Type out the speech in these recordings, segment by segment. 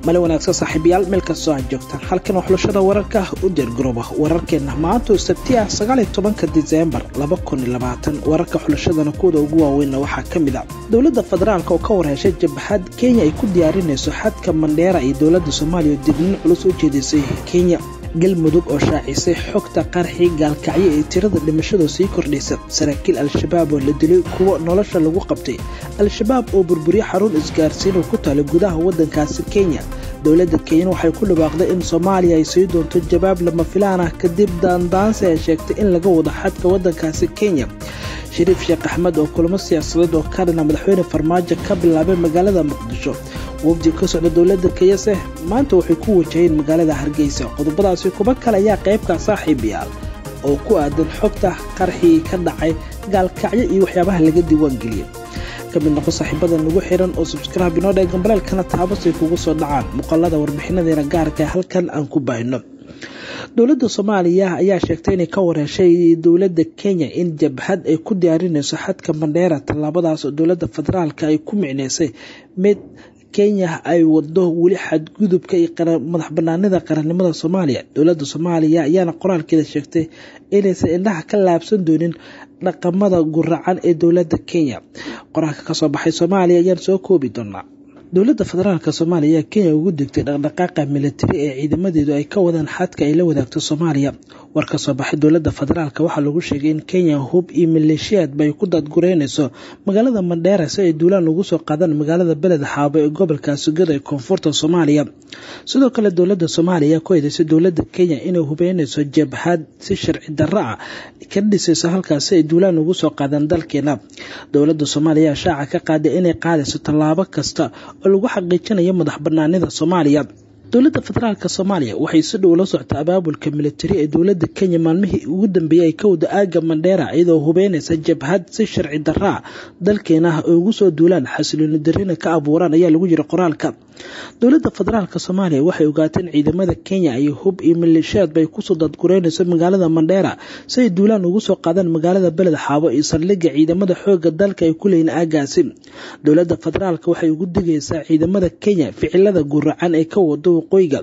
male wanaagsan saaxiibayaal meel kastoo aad joogtaan halkan waa xulashada wararka u deergarooba wararkeenna maanta oo sabti ah sagaaliyo tobanka diseembar laba kun iyo labaatan wararka xulashadana kuwada ugu waaweynna waxaa ka mid a dowladda federaalk oo ka warheshay jabhad kenya ay ku diyaarinayso xadka mandheera iyo dowladda soomaaliya oo dignin culus u jeedisay kenya galmudug oo shaacisay xogta qarxii gaalkacyo ee tirada dhimashadu sii kordhaysa saraakiil al-shabaab oo la dilay kuwo nolosha lagu qabtay al-shabaab oo burburiyo xarun isgaarsiin oo ku taala gudaha waddankaasi kenya dowladda kenya waxay ku dhawaaqday in soomaaliya ay sii doonto jawaab lama filaan ah kadib daandaansi ay sheegtay in laga wado xadka waddankaasi kenya shariif sheekh axmed oo kulamo siyaasadeed oo ka dhina madaxweyne farmaajo ka bilaabay magaalada muqdisho wafdi ka socda dowladda kenyase maanta waxay ku wajaheen magaalada hargeysa qodobadaasi kuba kale ayaa qaybka saaxiibayaal oo ku aadan xogta qarxii ka dhacay gaalkacyo iyo waxyaabaha laga diiwaangeliyay ka mid noqo saaxiibada nagu xiran oo subscribe inoo dhee gambaleelkana taabasay kugu soo dhacaan muuqaalada warbixinadeena gaarka halkan aan ku baahino dowladda soomaaliya ayaa sheegtay inay ka wareeshay dowladda kenya in jabhad ay ku diyaarinayso xadka mandheera tallaabadaas oo dowladda federaalk ay ku micneysay mid kenya ay wado weli xadgudubka iyo madax banaanida qarannimada soomaaliya dowladda soomaaliya ayaana qoraalkeeda sheegtay inaysan indhaha ka laabsan doonin dhaqamada guracan ee dowladda kenya qoraalka kasoo baxay soomaaliya ayaan soo koobi doonaa dowladda federaalk soomaaliya ayaa kenya ugu degtay dhaqdhaqaaqa militari ee ciidamadeedu ay ka wadaan xadka ay la wadaagto soomaaliya war ka soo baxay dowladda federaalk waxaa lagu sheegay in kenya hub iyo maleeshiyaadba ay ku daadgureynayso magaalada mandheera si ay duulaan ugu soo qaadaan magaalada beled xaabo ee gobolka sugada ee koonfurta soomaaliya sidoo kale dowladda soomaaliya ayaa ku eedeysay dowladda kenya inay hubeynayso jabhad si sharci darro ah ka dhisayso halkaas si ay duulaan ugu soo qaadaan dalkeena dowladda soomaaliya ayaa shaaca ka qaaday inay qaadayso tallaabo kasta oo lagu xaqiijinayo madax banaanida soomaaliya dowladda federaalk soomaaliya waxay si dhow la soctaa abaabulka militari ee dowladda kenya maalmihii ugu dambeeyey ay ka wada aaga mandheera iyadoo hubeynaysa jabhad si sharci daraa dalkeena ah oo ugu soo duulaan xasilooni darina ka abuuraan ayaa lagu yiri qoraalka dowladda federaalk soomaaliya waxay ogaatay in ciidamada kenya ay hub iyo maleeshiyaadba ay kusoo dadgureynayso magaalada mandheera si ay duulaan ugu soo qaadaan magaalada beled xaabo iyo saldhigga ciidamada xooga dalka ay ku leeyiin aagaasi dowladda federaalk waxay ugu digaysaa ciidamada kenya ficilada guracan ee ka wado waqooyiga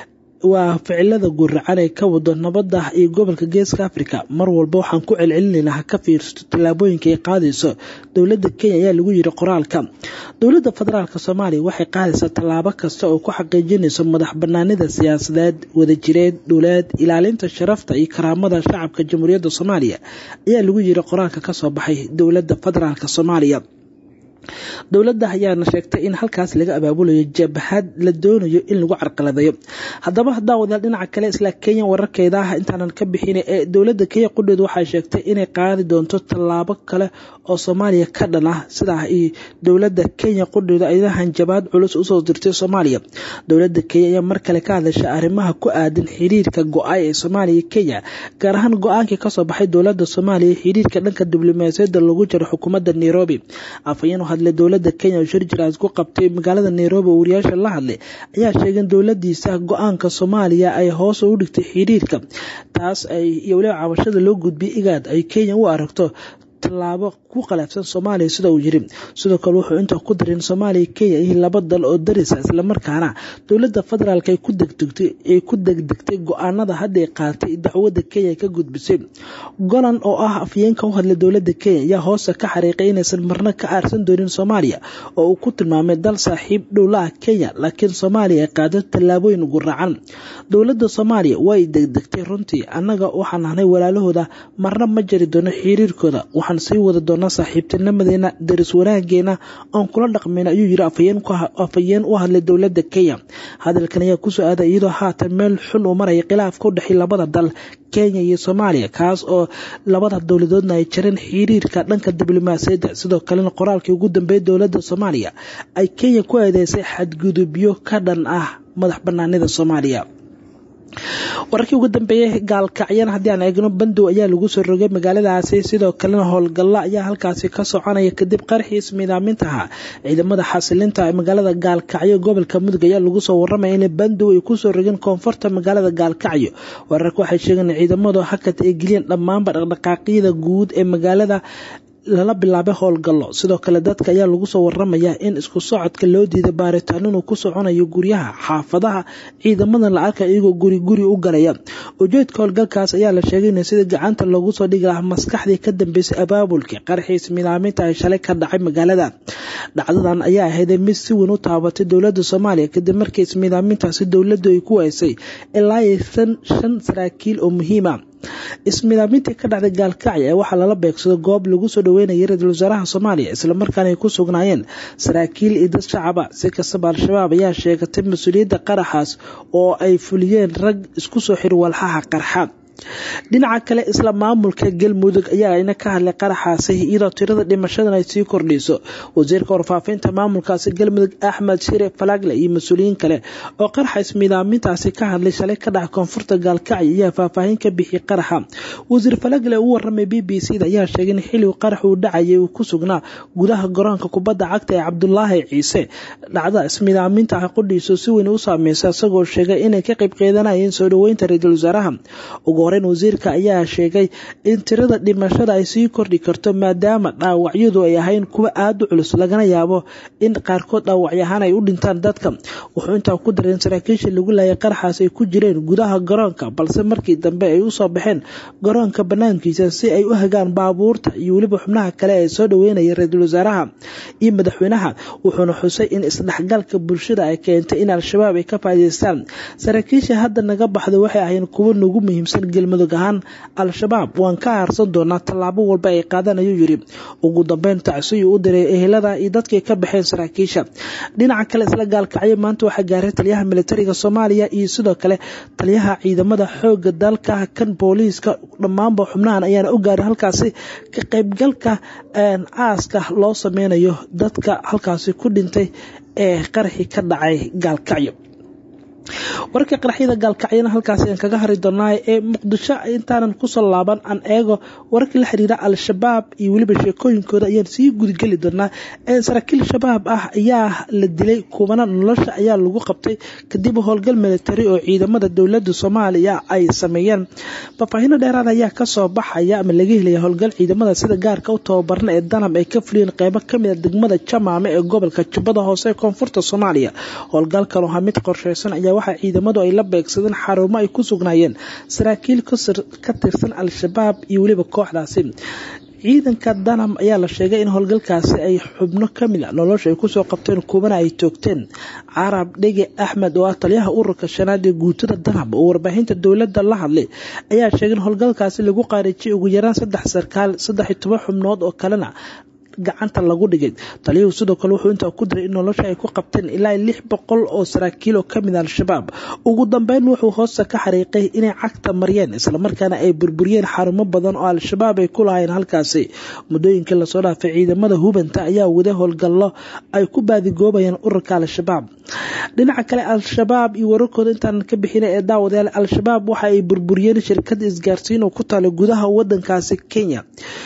waa ficilada guracan ee ka wado nabada iyo gobolka geeska africa mar walba waxaan ku celcelinaynaa ha ka fiirsato tallaabooyinka ay qaadayso dowladda kenya ayaa lagu yiri qoraalka dowladda federaalk soomaaliya waxay qaadaysaa tallaabo kasta oo ku xaqiijinayso madax banaanida siyaasadeed wadajireed dhuleed ilaalinta sharafta iyo karaamada shacabka jamhuuriyadda soomaaliya ayaa lagu yiri qoraalka kasoo baxay dowladda federaalk soomaaliya dowladda ayaana sheegtay in halkaas laga abaabulayo jabhad la doonayo in lagu carqaladeeyo haddaba haddaan wadaal dhinaca kale isla kenya wararkeeda ah intaanan ka bixin ee dowladda kenya qudheedu waxay sheegtay inay qaadi doonto tallaabo kale oo soomaaliya ka dhan ah sidaa iyo dowladda kenya qudheedu ayadahan jabaad culus usoo dirtay soomaaliya dowladda kenya ayaa mar kale ka hadlashay arrimaha ku aadan xiriirka go-ay ee soomaaliya iyo kenya gaar ahaan go-aankii kasoo baxay dowladda soomaaliya xiriirka dhanka diblomaasiyadda lagu jiro xukuumadda nairobi afhayeen u hadlay dowladda kenya oo shir jiraas ku qabtay magaalada nairobi oo wariyaasha la hadlay ayaa sheegay in dowladiisa go-aanka soomaaliya ay hoos ugu dhigtay xiriirka taas ay iyo waliba cabashada loo gudbiyay igaad ay kenya u aragto tallaabo ku qalaafsan soomaaliya sida uu yiri sidoo kale wuxuu intaa ku daray in soomaaliya kenya iyo laba dal oo darisa islamarkaana dowladda federaalk ay ku degdegtay ay ku degdegtay go-aanada hadday qaatay dacwadda kenya ka gudbisay golan oo ah afyeenka u hadlay dowladda kenya ayaa hoosta ka xariiqay inaysan marna ka aarsan doonin soomaaliya oo uu ku tilmaamay dal saaxiib dhowla ah kenya laakiin soomaaliya ay qaado tallaabooyin guracan dowladda soomaaliya way degdegtay runtii annaga waxaan nahnay walaalahooda marna ma jari doono xiriirkooda waxaan sii wada doonaa saaxiibtinimadeena daris wanaageena oon kula dhaqmayna ayuu yiri afhayeen u hadlay dowladda kenya hadalkan ayaa kusoo aaday iyadoo haatan meel xun uu maraya khilaafka u dhexey labada dal kenya iyo soomaaliya kaas oo labada dowladoodna ay jareen xiriirka dhanka diblomaasiyadda sidoo kalena qoraalkii ugu dambeeyay dowladda soomaaliya ay kenya ku eedeysay xadgudubyo ka dhan ah madax banaanida soomaaliya wararkii ugu dambeeyey gaalkacyana haddii aan eegno bandow ayaa lagu soo rogay magaaladaasi sidoo kalena howlgalla ayaa halkaasi ka soconaya kadib qarxii ismiidaamintaha ciidamada xasilinta ee magaalada gaalkacyo gobolka mudug ayaa lagu soo waramaya in bandow ay kusoo rogeen koonfurta magaalada gaalkacyo wararka waxay sheegeen ciidamadu hakad ay geliyeen dhammaanba dhaqdhaqaaqyada guud ee magaalada lala bilaabay howlgallo sidoo kale dadka ayaa lagu soo waramayaa in isku socodka loo diiday baaritaan inuu ku soconayo guryaha xaafadaha ciidamadan la arka iyagoo guri guri u galaya ujeedka howlgalkaas ayaa la sheegay in sida gacanta loogu soo dhigi lahaa maskaxdii ka dambeysay abaabulka qarxiis midaaminta ay shalay ka dhacay magaalada dhacdadan ayaa ahayd mid si weyn u taabatay dowlada soomaaliya kadib markii ismidaamintaasi dowladu ay ku weysay ilaa shan saraakiil oo muhiima ismidaamintii ka dhacday gaalkacyo ee waxaa lala beegsado goob lagu soo dhaweynayay ra-iisul wasaaraha soomaaliya islamarkaana ay ku sugnaayeen saraakiil iyo dad shacaba si kastaba al-shabaab ayaa sheegatay mas-uuliyadda qaraxaas oo ay fuliyeen rag isku soo xiri walxaha qarxa dhinaca kale isla maamulka galmudug ayaa ina ka hadlay qaraxaasi iyadoo tirada dhimashadan ay sii kordhayso wasiirka warfaafinta maamulkaasi galmudug axmed shire falagle iyo mas-uuliyiin kale oo qaraxa ismidaamintaasi ka hadlay shalay ka dhaca koonfurta gaalkacyo ayaa faahfaahin ka bixiyay qaraxa wasiir falagle uu waramay b b c da ayaa sheegay in xilligu qarax uu dhacayay uu ku sugnaa gudaha garoonka kubadda cagta ee cabdulaahi ciise dhacda ismidaaminta qudhiisu si weyn u saameysay isagoo sheegay inay ka qayb qeydanayeen soo dhaweynta ra-iisul wasaaraha ugu horeyn wasiirka ayaa sheegay in tirada dhimashada ay sii kordhi karto maadaama dhaawacyadu ay ahayn kuwa aada u culus lagana yaabo in qaarkood dhaawacyo ahaan ay u dhintaan dadka wuxuu intaa ku daray in saraakiisha lagu laayay qaraxaas ay ku jireen gudaha garoonka balse markii dambe ay usoo baxeen garoonka banaankiisa si ay u hagaan baabuurta iyo weliba xubnaha kale ee soo dhaweynaya ra-iisul wasaaraha iyo madaxweynaha wuxuuna xusay in isdhexgalka bulshada ay keentay in al-shabaab ay ka faa'iideystaan saraakiisha hadda naga baxda waxay ahayn kuwo nagu muhiimsan galmudug ahaan al-shabaab waan ka haarsan doonaa tallaabo walba ay qaadaan ayuu yiri ugu dambeyn tacsiyu u diray ehelada iyo dadkay ka baxeen saraakiisha dhinaca kale isla gaalkacyo maanta waxaa gaaray taliyaha militariga soomaaliya iyo sidoo kale taliyaha ciidamada xooga dalka kan booliiska dhammaanba xubnahan ayaana u gaaray halkaasi ka qaybgalka aaska loo sameynayo dadka halkaasi ku dhintay ee qaraxii ka dhacay gaalkacyo warka qaraxyada gaalkacyana halkaas aan kaga hari doonaa ee muqdisho intaanan kusoo laaban aan eego wararkii la xiriira al-shabaab iyo weliba sheekooyinkooda ayaan sii gudgeli doonaa saraakiil shabaab ah ayaa la dilay kubana nolosha ayaa lagu qabtay kadib howlgal militari oo ciidamada dowlada soomaaliya ay sameeyeen faahfaahino dheeraad ayaa kasoo baxaya ama laga helaya howlgal ciidamada sida gaarka u tababarna ee danab ay ka fuliyeen qeybo kamida degmada jamaame ee gobolka jubbada hoose ee koonfurta soomaaliya howlgalkan waa mid qorsheysan ayaa waxaa ciidamadu ay la beegsadeen xarumo ay ku sugnaayeen saraakiil ka tirsan al-shabaab iyo weliba kooxdaasi ciidanka danam ayaa la sheegay in howlgalkaasi ay xubno kamid a nolosha ay kusoo qabteen kuubana ay toogteen carab dhege axmed oo ah taliyaha ururka shanaad ee guutada danab oo warbaahinta dowladda la hadlay ayaa sheegay in howlgalkaasi lagu qaarijiyay ugu yaraan saddex sarkaal saddex iyo toban xubnood oo kalena gacanta lagu dhigay taliyuhu sidoo kale wuxuu intaa ku diray in nolosha ay ku qabteen ilaa lix boqol oo saraakiil oo kamid al-shabaab ugu dambeyn wuxuu hoosta ka xariiqay inay cagta mariyeen islamarkaana ay burburiyeen xarumo badan oo al-shabaab ay ku lahayn halkaasi muddooyinkii lasoo dhaafay ciidamada hubanta ayaa wada howlgallo ay ku baadigoobayeen ururka al-shabaab dhinaca kale al-shabaab iyo wararkooda intaanan ka bixina ee daawadayaal al-shabaab waxa ay burburiyeen shirkada isgaarsiin oo ku taala gudaha wadankaasi kenya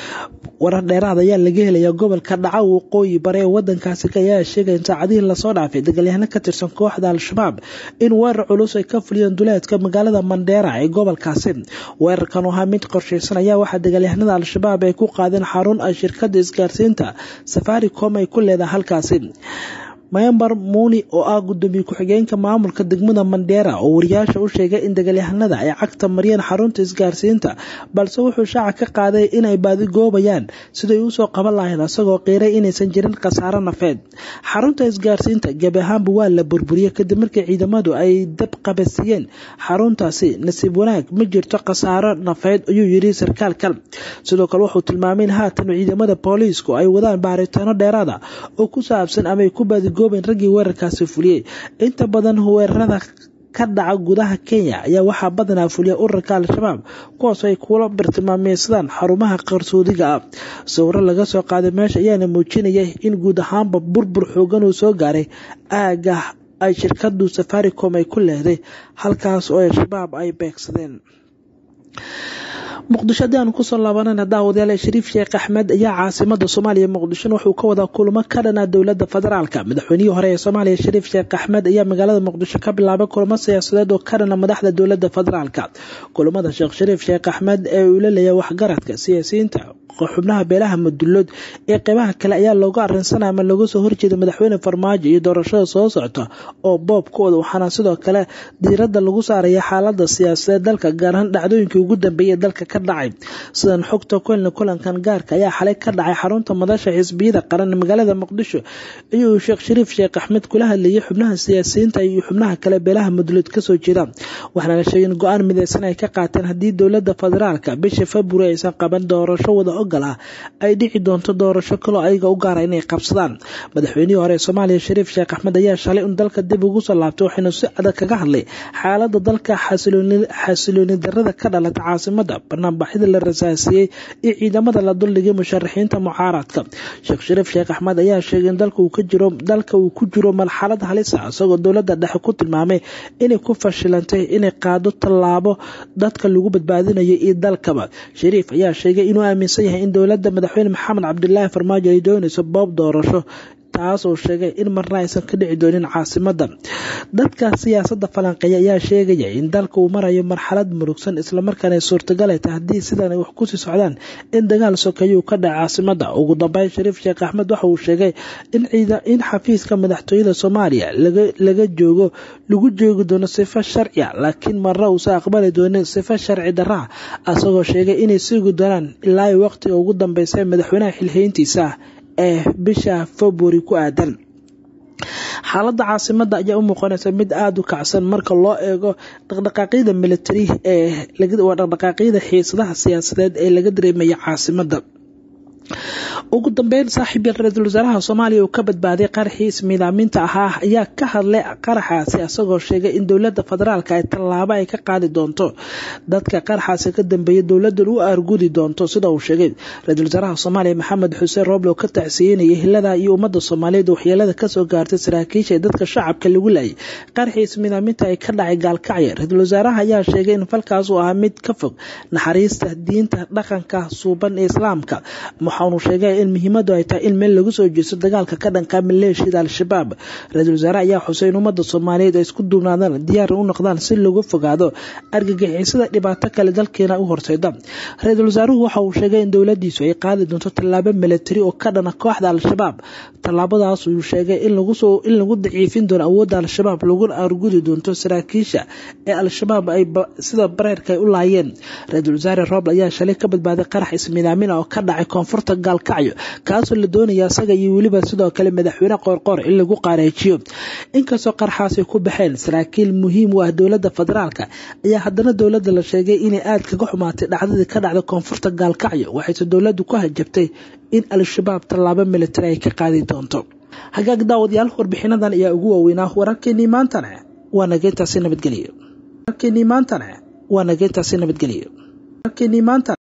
warar dheeraad ayaa laga helaya gobolka dhaca waqooyi bare ee wadankaasi ayaa sheegaya in saacadihii lasoo dhaafay dagaalyahano ka tirsan kooxda al-shabaab in weerar culus ay ka fuliyeen duleedka magaalada mandheera ee gobolkaasi weerarkan oo ahaa mid qorsheysan ayaa waxaa dagaalyahanada al-shabaab ay ku qaadeen xarun ay shirkada isgaarsiinta safaricom ay ku leedahay halkaasi mayambar muuni oo ah gudoomiye ku-xigeenka maamulka degmada mandheera oo wariyaasha u sheegay in dagaalyahanada ay cagta mariyeen xarunta isgaarsiinta balse wuxuu shaaca ka qaaday inay baadigoobayaan siday usoo qaban lahayd asagoo qiiray inaysan jirin khasaaro nafeed xarunta isgaarsiinta gebi ahaanba waa la burburiyey kadib markii ciidamadu ay dab qabasiiyeen xaruntaasi nasiib wanaag ma jirto khasaaro nafeed ayuu yiri sarkaalkan sidoo kale wuxuu tilmaamay in haatan ciidamada booliisku ay wadaan baaritaano dheeraada oo ku saabsan ama ay ku baadi gooben raggii weerarkaasi fuliyey inta badan weerarada ka dhaca gudaha kenya ayaa waxaa badanaa fuliya ururka al-shabaab kuwaas ay kula bartilmaameysadaan xarumaha qarsoodiga ah sawiro laga soo qaaday meesha ayaana muujinayay in guud ahaanba burbur xoogan uu soo gaaray aaga ay shirkadu safaricom ay ku leeday halkaas oo al-shabaab ay beegsadeen muqdisho haddii aanu kusoo laabanana daawadayaal shariif sheekh axmed ayaa caasimada soomaaliya muqdishona wuxuu ka wadaa kulamo ka dhana dowlada federaalka madaxweynihii hore ee soomaaliya shariif sheekh axmed ayaa magaalada muqdisho ka bilaabay kulamo siyaasadeed oo ka dhana madaxda dowlada federaalka kulamada sheekh shariif sheekh axmed ee uu la leeyahay waxgaradka siyaasiyiinta xubnaha beelaha madulood ee qeybaha kale ayaa looga arinsanaya ama looga soo horjeeda madaxweyne farmaajo iyo doorashada soo socota oo boobkooda waxaana sidoo kale diirada lagu saaraya xaalada siyaasadeed dalka gaar ahaan dhacdooyinkii ugu dambeeyay dalka ka dhacay sidan xogta kuelna kulankan gaarka ayaa xalay ka dhacay xarunta madasha xisbiyada qaran magaalada muqdisho iyuu sheekh shariif sheekh axmed kula hadlayay xubnaha siyaasiyiinta iyo xubnaha kale beelaha madulood kasoo jeeda waxaana la sheegay in go-aan mideysan ay ka qaateen haddii dowlada federaalka bisha february aysan qaban doorasho wada ogal ah ay dhici doonto doorasho kaloo ayaga u gaara inay qabsadaan madaxweynihii hore ee soomaaliya shariif sheekh axmed ayaa shalay un dalka dib ugu soo laabtay waxaynu si adag kaga hadlay xaalada dalka xasilooni darada ka dhalata caasimada banaanbaxyada la rasaasiyey iyo ciidamada la duldhigay musharaxiinta mucaaradka sheekh shariif sheekh axmed ayaa sheegay in dalka uu ku jiro marxalad halisa isagoo dowlada dhexe ku tilmaamay inay ku fashilantay inay qaado tallaabo dadka lagu badbaadinayo iyo dalkaba shariif ayaa sheegay inuu aaminsan yahay in dowlada madaxweyne maxamed cabdilaahi farmaajo ay doonayso boob doorasho taas oo sheegay in marna aysan ka dhici doonin caasimada dadka siyaasada falanqeeya ayaa sheegaya in dalka uu marayo marxalad murugsan islamarkaana ay suurtagalay tahay haddii sidan ay wax kusii socdaan in dagaal sokeeyuu ka dhaca caasimada ugu dambeyn shariif sheekh axmed waxa uu sheegay in xafiiska madaxtooyada soomaaliya laga joogo lagu joogi doono sifo sharciya laakiin marna uusan aqbali doonin sifo sharci daraa asagoo sheegay inay sugi doonaan ilaa waqtiga ugu dambeysa madaxweynaha xilhayntiisa ee bisha february ku aadan xaalada caasimada ayaa u muuqanaysa mid aada u kacsan marka loo eego dhaqdhaqaaqyada militari ee waa dhaqdhaqaaqyada xiisadaha siyaasadeed ee laga dareemaya caasimada ugu dambeyn saaxiib yaal ra-iisul wasaaraha soomaaliya uu ka badbaaday qaraxii ismiidaaminta ahaa ayaa ka hadlay qaraxaasi asagoo sheegay in dowlada federaalka ay tallaabo ay ka qaadi doonto dadka qaraxaasi ka dambeeya dowladan u argudi doonto sida uu sheegay ra-iisul wasaaraha soomaaliya maxamed xuseen roble oo ka tacsiyeynaya hilada iyo ummadda soomaaliyeed waxyeelada kasoo gaartay saraakiisha ee dadka shacabka lagu laayay qaraxii ismiidaaminta ay ka dhacay gaalkacya ra-iisul wasaaraha ayaa sheegay in falkaas uu ahaa mid ka fog naxariista diinta dhaqanka suuban ee islaamka waxaanu sheegay in muhiimadu ay tahay in meel lagu soo jeesto dagaalka ka dhanka maleeshiyada al-shabaab ra-iisul wasaare ayaa xusay in ummadda soomaaliyeed ay isku duubnaadaan diyaar u noqdaan si lagu fogaado argagixisada dhibaato kale dalkeena u horseeda ra-iisul wasaaruhu waxa uu sheegay in dowladiisu ay qaadi doonto tallaabo milatari oo ka dhana kooxda al-shabaab tallaabadaas uu sheegay in lagu daciifin doono awoodda al-shabaab laguna argudi doonto saraakiisha ee al-shabaab ay sida bareerka ay u laayeen ra-iisul wasaare roble ayaa shalay ka badbaaday qarax ismiidaamin oo ka dhacay koonfurta gaalkacyo kaasoo la doonaya isaga iyo weliba sidoo kale madaxweyne qoorqoor in lagu qaareejiyo inkastoo qarxaasi ku baxeen saraakiil muhiim u ah dowlada federaalka ayaa haddana dowlada la sheegay inay aada kaga xumaatay dhacdadii ka dhacda koonfurta gaalkacyo waxayse dowladu ku hajabtay in al-shabaab tallaabo militari ay ka qaadi doonto hagaag daawadayaal warbixinadan ayaa ugu waaweynaa wararkeenii maantana waa nageyntaasi nabadgelyo wararkeenii maantana waa nageyntaasi nabadgelyo wararkeenii maantana